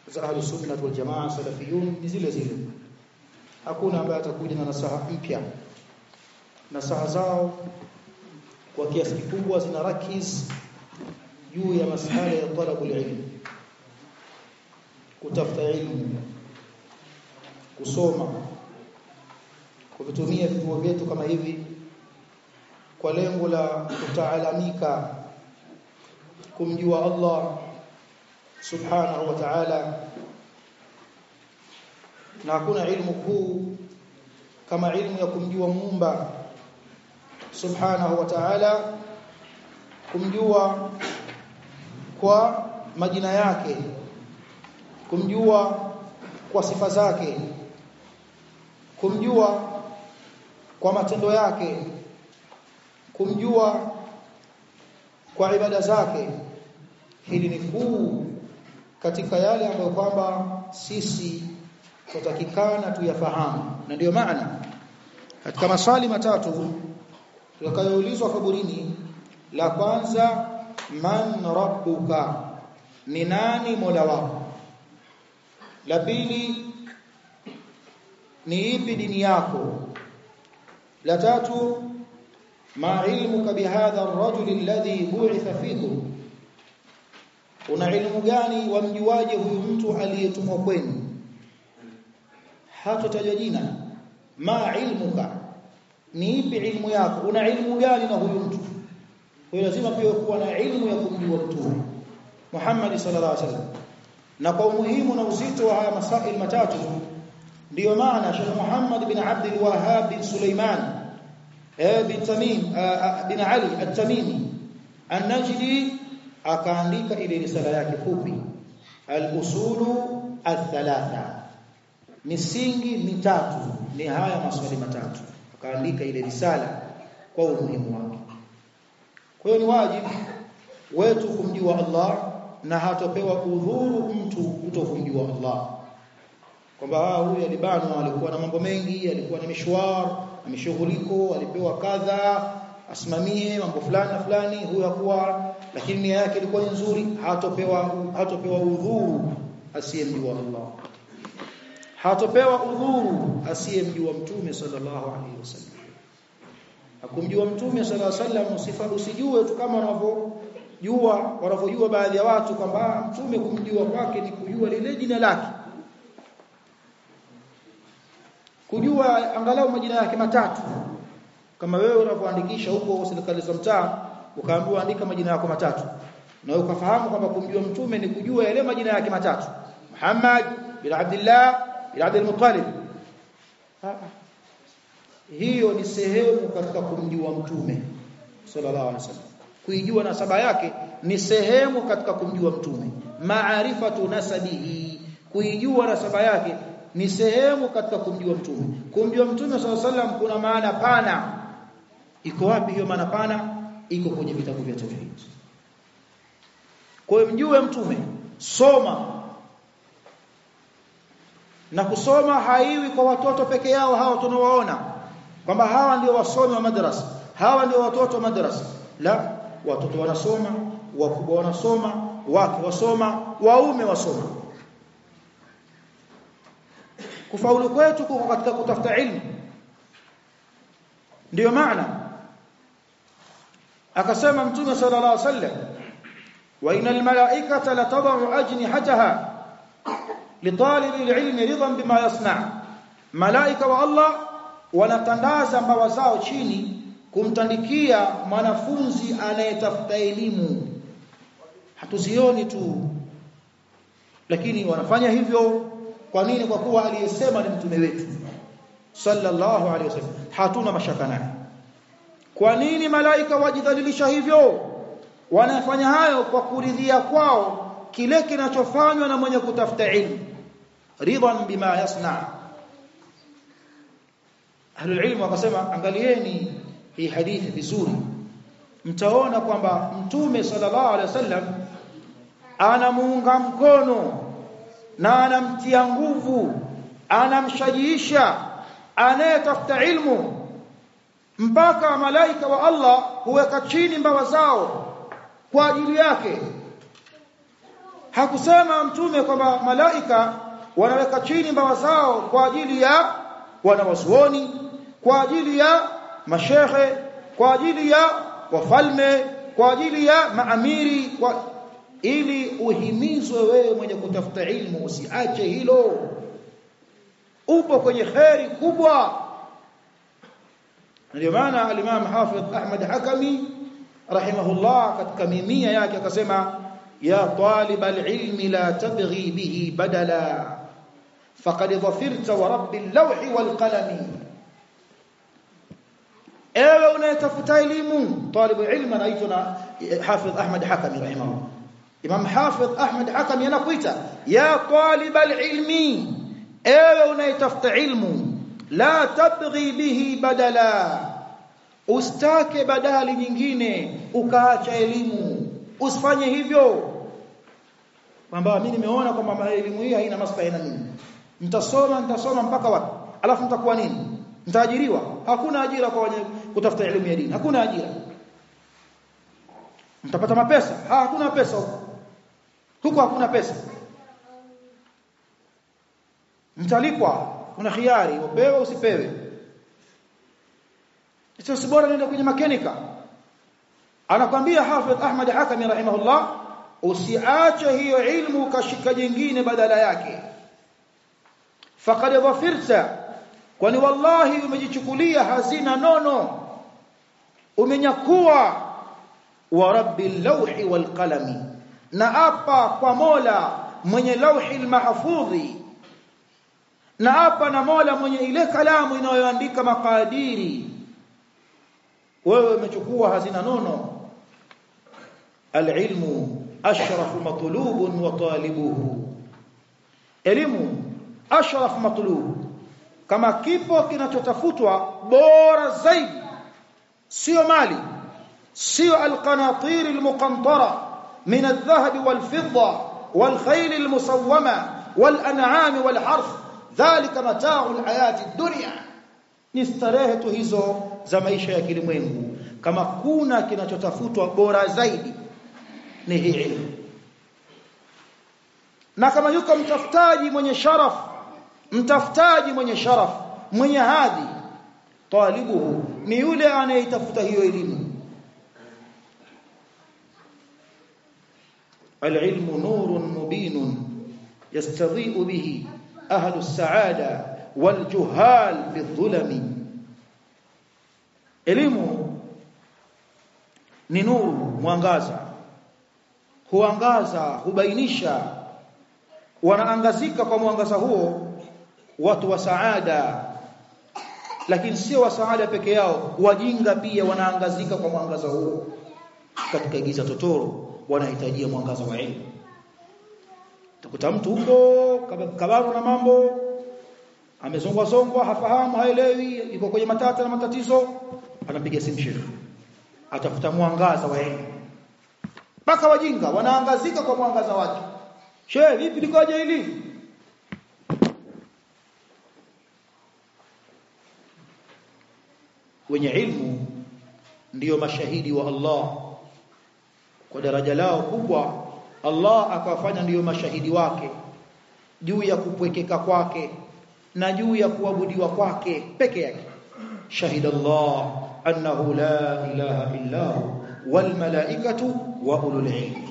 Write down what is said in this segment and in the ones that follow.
za ahlus sunnah wal jamaa salafiyun ni zile zile hakuna ambaye atakuja na nasaha mpya nasaha zao kwa kiasi kikubwa zina rakiz juu ya masuala ya talabu ilmu kutafuta ilmu kusoma kuvitumia vituo vyetu kama hivi kwa lengo la kutaalamika kumjua Allah subhanahu wa ta'ala na hakuna ilmu kuu kama ilmu ya kumjua muumba subhanahu wa ta'ala kumjua kwa majina yake kumjua kwa sifa zake kumjua kwa matendo yake kumjua kwa ibada zake hili ni kuu katika yale ambayo kwamba sisi tutakikana tuyafahamu na ndiyo maana katika maswali matatu tutakayoulizwa kaburini la kwanza man rabbuka ni nani mola wako la pili ni ipi dini yako la tatu ma ilmuka bihadha ar-rajul alladhi bu'itha fikum una ilmu gani wamjuaje huyu mtu aliyetumwa kwenu hatotaja jina ma ilmuka ni ipi ilmu yako una ilmu gani na huyu mtu kwa lazima pia kuwa na ilmu ya kumjua mtume Muhammad sallallahu alaihi wasallam na kwa umuhimu na uzito wa haya masail matatu ndiyo maana Sheikh Muhammad bin Abdul Wahhab bin Sulaiman eh bin Tamim bin Ali at-Tamimi an-Najdi akaandika ile risala yake fupi al-usulu al-thalatha misingi mitatu ni haya maswali matatu akaandika ile risala kwa umuhimu wake kwa hiyo ni wajibu wetu kumjua Allah na hatopewa udhuru mtu kutokumjua Allah kwamba huyu alibanwa alikuwa na mambo mengi alikuwa na mishwar na mishughuliko alipewa kadha asimamie mambo fulani na fulani huyu hakuwa lakini nia yake ilikuwa nzuri hatopewa hatopewa udhuru asiyemjua Allah hatopewa udhuru asiyemjua mtume sallallahu alaihi wasallam akumjua mtume sallallahu alaihi wasallam usifa usijue tu kama wanavyojua wanavyojua baadhi ya watu kwamba mtume kumjua kwake ni kujua lile jina lake kujua angalau majina yake matatu kama wewe unapoandikisha huko serikali za mtaa ukaambiwa andika majina yako matatu na wewe ukafahamu kwamba kumjua mtume ni kujua yale majina yake matatu Muhammad bin Abdullah bin Abdul Muttalib hiyo ni sehemu katika kumjua mtume sallallahu alaihi wasallam kuijua nasaba yake ni sehemu katika kumjua mtume maarifatu nasabihi kuijua nasaba yake ni sehemu katika kumjua mtume kumjua mtume sallallahu alaihi wasallam kuna maana pana iko wapi hiyo maana pana iko kwenye vitabu vya tauhid kwa hiyo mjue mtume soma na kusoma haiwi kwa watoto peke yao hawa tunawaona kwamba hawa ndio wasomi wa madrasa hawa ndio watoto wa madrasa la watoto wanasoma wakubwa wanasoma wake wasoma waume wasoma kufaulu kwetu kuko katika kutafuta ilmu ndiyo maana akasema mtume sallallahu alaihi wasallam wa inal malaikata latadau ajnihataha litalibi alilmi ridan bima yasna malaika wa Allah wanatandaza mbawa zao chini kumtandikia mwanafunzi anayetafuta elimu hatuzioni tu lakini wanafanya hivyo kwa nini kwa kuwa aliyesema ni mtume wetu sallallahu alaihi wasallam hatuna mashaka naye kwa nini malaika wajidhalilisha hivyo wanafanya hayo kwa kuridhia kwao kile kinachofanywa na mwenye kutafuta ilmu ridhan bima yasna ahlul ilmu wakasema angalieni hii hadithi vizuri mtaona kwamba mtume sallallahu alaihi wasallam anamuunga mkono na anamtia nguvu anamshajiisha anayetafuta ilmu mpaka malaika wa Allah huweka chini mbawa zao kwa ajili yake hakusema mtume kwamba malaika wanaweka chini mbawa zao kwa ajili ya wanawasuoni kwa ajili ya mashehe kwa ajili ya wafalme kwa ajili ya maamiri kwa ili uhimizwe wewe mwenye kutafuta ilmu usiache hilo upo kwenye kheri kubwa ndio maana al-Imam Hafidh Ahmad Hakami rahimahullah katika mimia yake akasema ya talib al-ilmi la tabghi bihi badala faqad dhafirta wa rabbil lawhi wal qalami ewe unayetafuta elimu talibu ilmu anaitwa na Hafidh Ahmad Hakami rahimahullah Imam Hafidh Ahmad Hakami anakuita ya talib al-ilmi ewe unayetafuta ilmu la tabghi bihi badala ustake badali nyingine ukaacha elimu usifanye hivyo kwamba mimi nimeona kwamba elimu hii haina maslahi na mimi nitasoma nitasoma mpaka wapi alafu nitakuwa nini nitaajiriwa hakuna ajira kwa wenye kutafuta elimu ya dini hakuna ajira mtapata mapesa ha, hakuna pesa huko huko hakuna pesa mtalipwa kuna khiari upewe usipewe sio si bora nenda kwenye makenika anakwambia Hafidh Ahmad Hakami rahimahullah usiache hiyo ilmu ukashika jingine badala yake faqad dhafirta kwani wallahi umejichukulia hazina nono umenyakua wa rabbil lawhi wal qalami na apa kwa Mola mwenye lauhi mahfudhi na hapa na Mola mwenye ile kalamu inayoandika makadiri wewe umechukua hazina nono alilmu ashrafu matlubun wa talibuhu elimu ashraf matlub kama kipo kinachotafutwa bora zaidi sio mali sio alqanatir almuqantara min aldhahab walfidda والخيل المسومه والانعام والحرث dhalika mata'u alhayati dunya ni starehe tu hizo za maisha ya kilimwengu kama kuna kinachotafutwa bora zaidi ni hii ilmu na kama yuko mtafutaji mwenye sharaf mtafutaji mwenye sharaf mwenye hadhi talibuhu ni yule anayetafuta hiyo elimu العلم نور مبين يستضيء به أهل السعادة والجهال في الظلم elimu ni nuru mwangaza huangaza hubainisha wanaangazika kwa mwangaza huo watu wa saada lakini sio wa saada peke yao wajinga pia wanaangazika kwa mwangaza huo katika giza totoro wanahitajia mwangaza wa elimu utakuta mtu huko kabano na mambo amezongwa zongwa hafahamu haelewi yuko kwenye matata na matatizo anapiga simu shehe atafuta mwangaza wa elimu mpaka wajinga wanaangazika kwa mwangaza wake shehe vipi likoje hili wenye ilmu ndiyo mashahidi wa Allah kwa daraja lao kubwa Allah akawafanya ndiyo mashahidi wake juu ya kupwekeka kwake na juu ya kuabudiwa kwake peke yake shahida Allah annahu la ilaha illa hu wal malaikatu wa ulul ilmi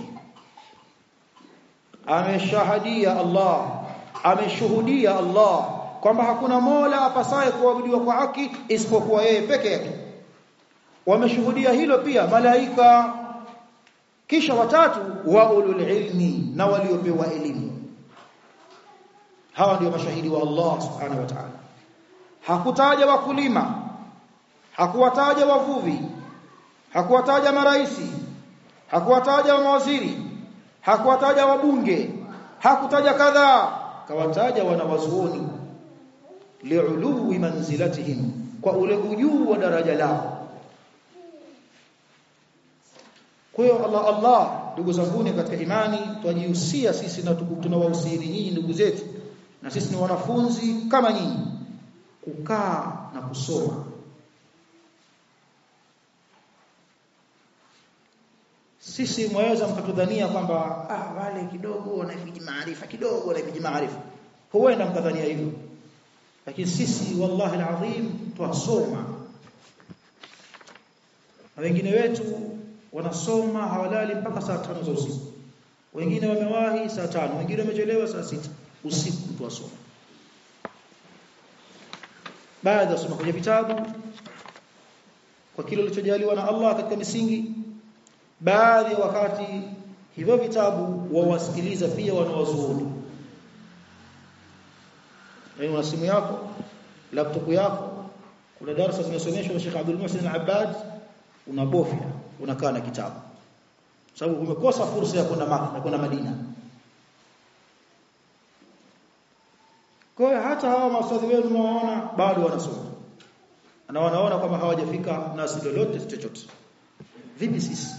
ameshahadia Allah ameshuhudia Allah kwamba hakuna mola apasaye kuabudiwa kwa haki isipokuwa yeye peke yake wameshuhudia hilo pia malaika kisha watatu wa ulul ilmi na waliopewa elimu hawa ndio mashahidi wa Allah subhanahu wa ta'ala hakutaja wakulima hakuwataja wavuvi hakuwataja maraisi hakuwataja mawaziri hakuwataja wabunge hakutaja kadhaa kawataja wanawazuoni li'uluwi manzilatihim kwa ule ujuu wa daraja lao kwa hiyo Allah Allah ndugu zanguni katika imani twajihusia sisi na tunawahusieni nyinyi ndugu zetu na sisi ni wanafunzi kama nyinyi kukaa na kusoma sisi mwaweza mkatudhania kwamba ah wale kidogo wanafiji maarifa kidogo wanafiji maarifa huenda mkadhania hivyo lakini sisi wallahi alazim twasoma na wengine wetu wanasoma hawalali mpaka saa tano za usiku wengine wamewahi saa tano wengine wamechelewa saa sita usiku twasoma baadhi wasoma kwenye vitabu kwa kile kilichojaliwa na Allah katika misingi baadhi ya wakati hivyo vitabu wawasikiliza pia wanawazuoni yani una simu yako laptop yako kuna darasa zimesomeshwa na Sheikh Abdul Muhsin Al-Abbad unabofya unakaa na kitabu sababu umekosa fursa ya kwenda Maka na kwenda Madina kwa hiyo hata hawa maustadhi wenu mnaoona bado wanasoma na wanaona kwamba hawajafika nasi lolote chochote vipi sisi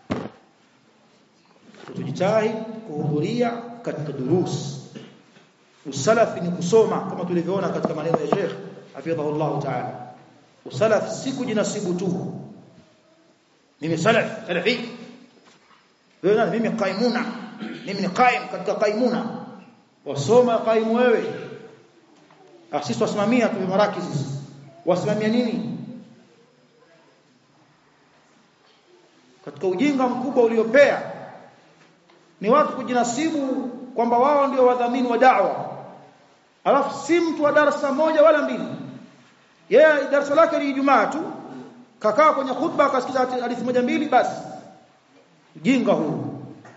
tujitahidi kuhudhuria katika durus usalafi ni kusoma kama tulivyoona katika maneno ya Sheikh hafidhahullah ta'ala usalafi si kujinasibu tu mimi salaf salafi wewe nani mimi qaimuna mimi ni qaim katika qaimuna wasoma qaimu wewe sisi wasimamia tu marakizi wasimamia nini katika ujinga mkubwa uliopea ni watu kujinasibu kwamba wao ndio wadhamini wa da'wa alafu si mtu wa darasa moja wala mbili yeye yeah, darasa lake ni Ijumaa tu kakaa kwenye khutba akasikiza hadithi moja mbili basi ujinga huu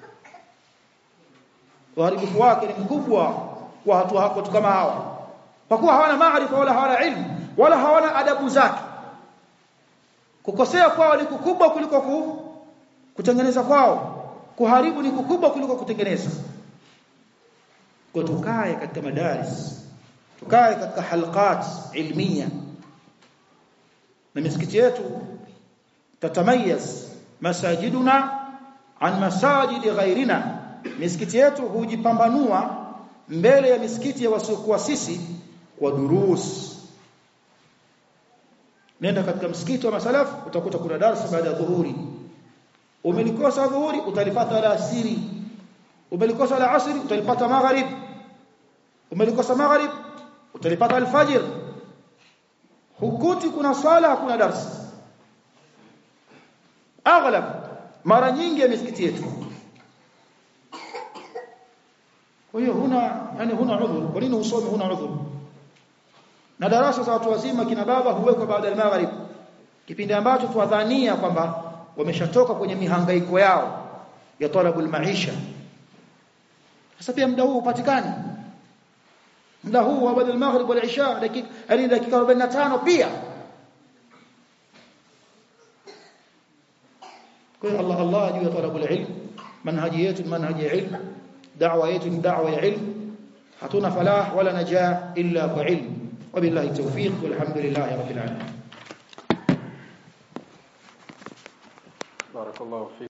uharibifu wake ni mkubwa kwa watu watu kama hawa kwa kuwa hawana maarifa wala hawana ilmu wala hawana adabu zake kukosea kwao ni kukubwa kuliko ku, kutengeneza kwao kuharibu ni kukubwa kuliko kutengeneza kwa tukae katika madaris tukae katika halqat ilmiya na misikiti yetu tatamayaz masajiduna an masajid ghairina misikiti yetu hujipambanua mbele ya misikiti ya wasiokuwa sisi kwa durus nenda katika msikiti wa masalaf utakuta kuna darasa baada ya dhuhuri umelikosa dhuhuri utalipata alasiri umelikosa la asri utalipata maghrib umelikosa maghrib utalipata alfajr hukuti kuna swala hakuna darasa aghlab mara nyingi ya misikiti yetu kwa hiyo huna yani huna udhur kwa nini usome huna udhur na darasa za watu wazima kina baba huwekwa baada ya maghrib kipindi ambacho tuwadhania kwamba wameshatoka kwenye mihangaiko yao ya talabul maisha sasa pia muda huu upatikani muda huu wa baada ya maghrib wal isha dakika yani dakika 45 pia kwa Allah Allah juu ya talabul ilm manhaji yetu manhaji ya ilm da'wa yetu ni da'wa ya ilm hatuna falah wala najah illa kwa ilm وبالله التوفيق والحمد لله رب العالمين بارك الله فيك